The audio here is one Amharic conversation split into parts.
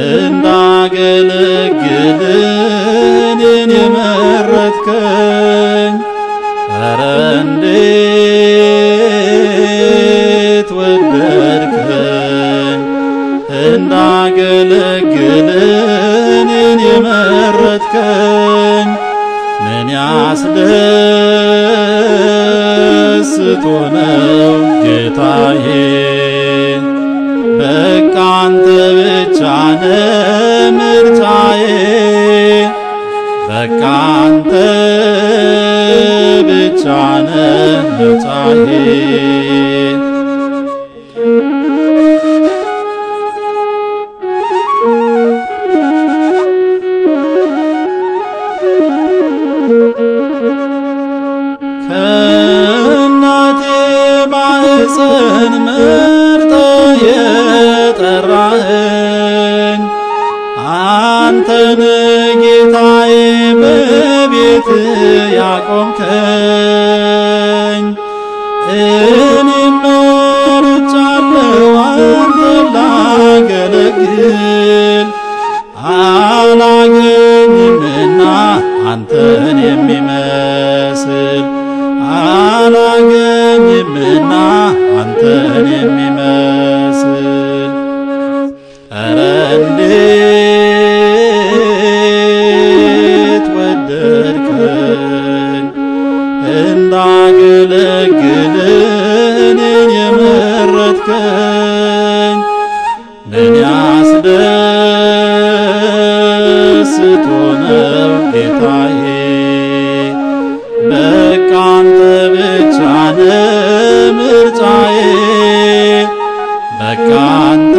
እንዳገለግል እኔን የመረጥከኝ ኧረ እንዴት ወደድከኝ እንዳገለግል እኔን የመረጥከኝ ምን ያስደስቶ ነው ጌታዬ በቃ አንተ ብቻ ነህ ምርጫዬ በቃ አንተ ብቻ ነህ ምርጫዬ ከእናቴ ማህፀን መርጠ የጠራኸኝ አንተን ጌታዬ በቤት ያቆምከኝ እኔም መርጫለሁ አንተን ላገለግል አላገኝምና አንተን የሚመስል አላገኝምና አንተን የሚመስል ኧረ እንዴት ወደድከኝ እንዳገለግል እኔን የመረጥከኝ ምን ያስደስቶ ነው ጌታዬ በቃ አንተ ብቻ ነህ ምርጫዬ በቃ አንተ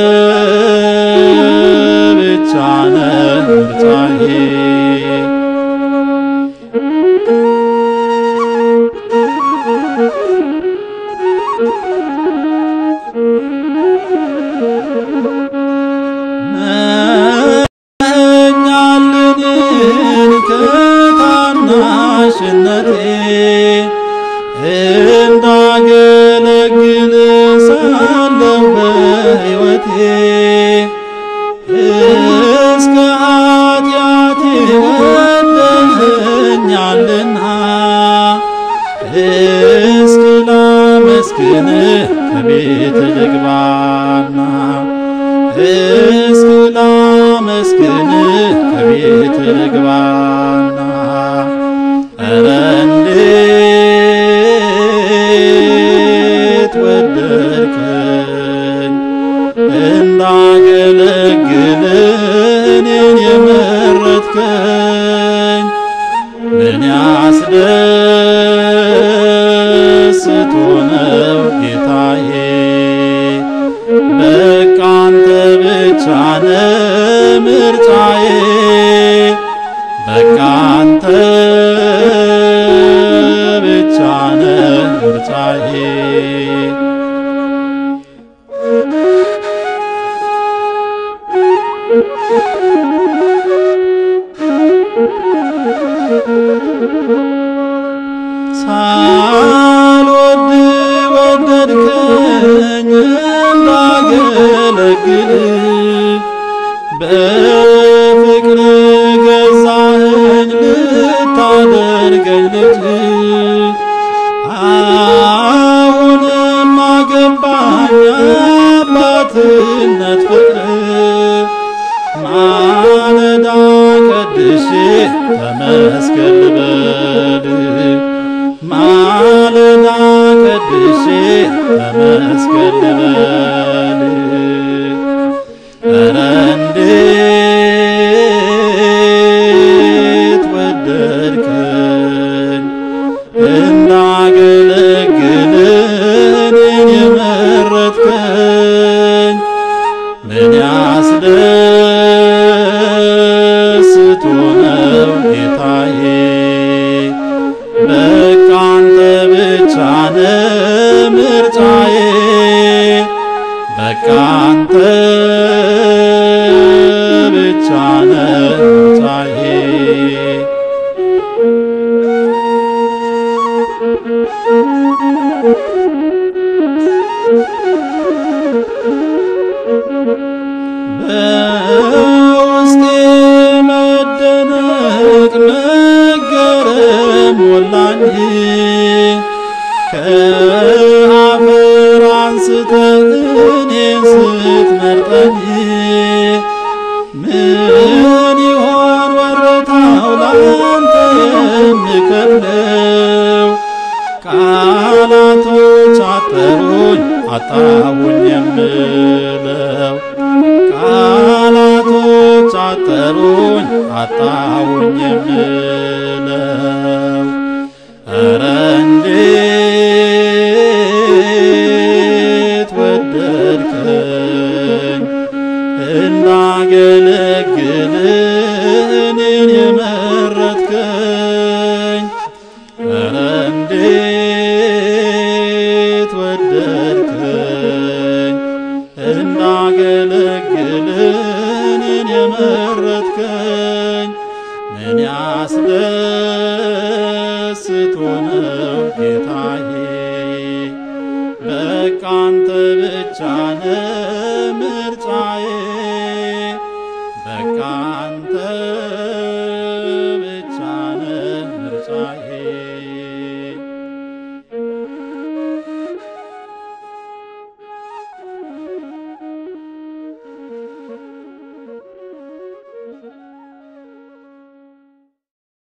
ብቻ ነህ ምርጫዬ መኛልንን ከታናሽነቴ እንዳገለግል ሳለሁ በሕይወቴ እስከ ኃጢአቴ ወደኸኛልና እስኪ ላመስግንህ ከቤት ልግባና እስኪ ላመስግንህ ከቤት ልግባና ኧረ እንዴት ወደድከኝ እንዳገለግል እኔን የመረጥከኝ ምን ያስደስቶ ነው ጌታዬ በቃ አንተ ብቻ ነህ ምርጫዬ በቃ አንተ ብቻ ነህ ምርጫዬ ሳልወድ ወደድከኝ እንዳገለግል በፍቅር ገዛኸኝ ልታደርገኝ ልጅ አሁንም አገባኝ አባትነት ፍቅር ማለዳ ቀድሼ ተመስገን ልበል ማለዳ ቀድሼ ተመስገን ልበል ኧረ እንዴት ወደድከኝ እንዳገለግል እኔን የመረጥከኝ ምን ያስደስቶ ነው ጌታዬ በቃ አንተ ብቻ ነህ ምርጫዬ በቃ አንተ ብቻ ነህ ምርጫዬ በ አጣሁኝ የምለው ኧረ እንዴት ወደድከኝ እንዳገለግል እኔን የመረጥከኝ ኧረ እንዴት ወደድከኝ እንዳገለግል እኔን የመረጥከኝ ምን ያስደስቶ ነው ጌታዬ በቃ አንተ ብቻ ነህ